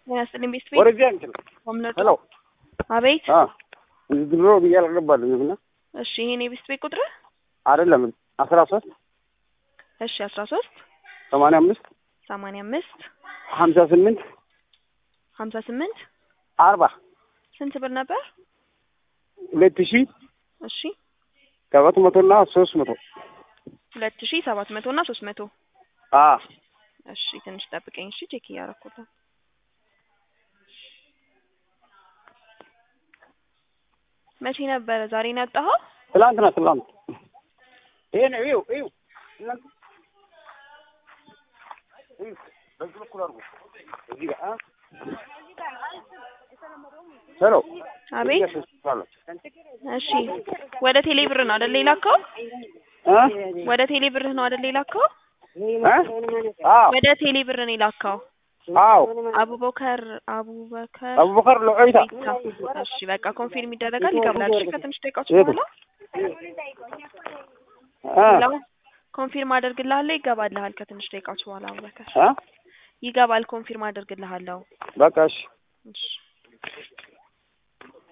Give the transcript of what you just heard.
ጤና ይስጥልኝ ቤት ቤት ወደዚህ አንችል ወምነቱ ሄሎ አቤት አ ድሮ ብዬ አልገባልኝም እና እሺ ይሄን የቤት ቤት ቁጥር አይደለም አስራ ሶስት እሺ አስራ ሶስት ሰማንያ አምስት ሰማንያ አምስት ሀምሳ ስምንት ሀምሳ ስምንት አርባ ስንት ብር ነበር? ሁለት ሺ እሺ ሰባት መቶና ሶስት መቶ ሁለት ሺ ሰባት መቶ እና ሶስት መቶ አ እሺ ትንሽ ጠብቀኝ እሺ ቼክ እያደረኩት ነው መቼ ነበረ ዛሬ ነው ያወጣኸው ትላንትና ትላንት ይሄ ነው ይኸው ይኸው ትላንት ይኸው በዚህ በኩል አድርጎ እዚህ ጋር አ ሄሎ አቤት እሺ ወደ ቴሌ ብር ነው አይደል የላከው አ ወደ ቴሌ ብር ነው አይደል የላከው አ አዎ ወደ ቴሌ ብር ነው የላከው አዎ አቡበከር አቡበከር አቡበከር ለዑይታ ቢታ እሺ በቃ ኮንፊርም ይደረጋል ይገባል እሺ ከትንሽ ደቂቃዎች የቱ? በኋላ አ ለው ኮንፊርም አደርግልሃለሁ ይገባልሃል ከትንሽ ደቂቃዎች በኋላ አቡበከር አ ይገባል ኮንፊርም አደርግልሃለሁ በቃ እሺ እሺ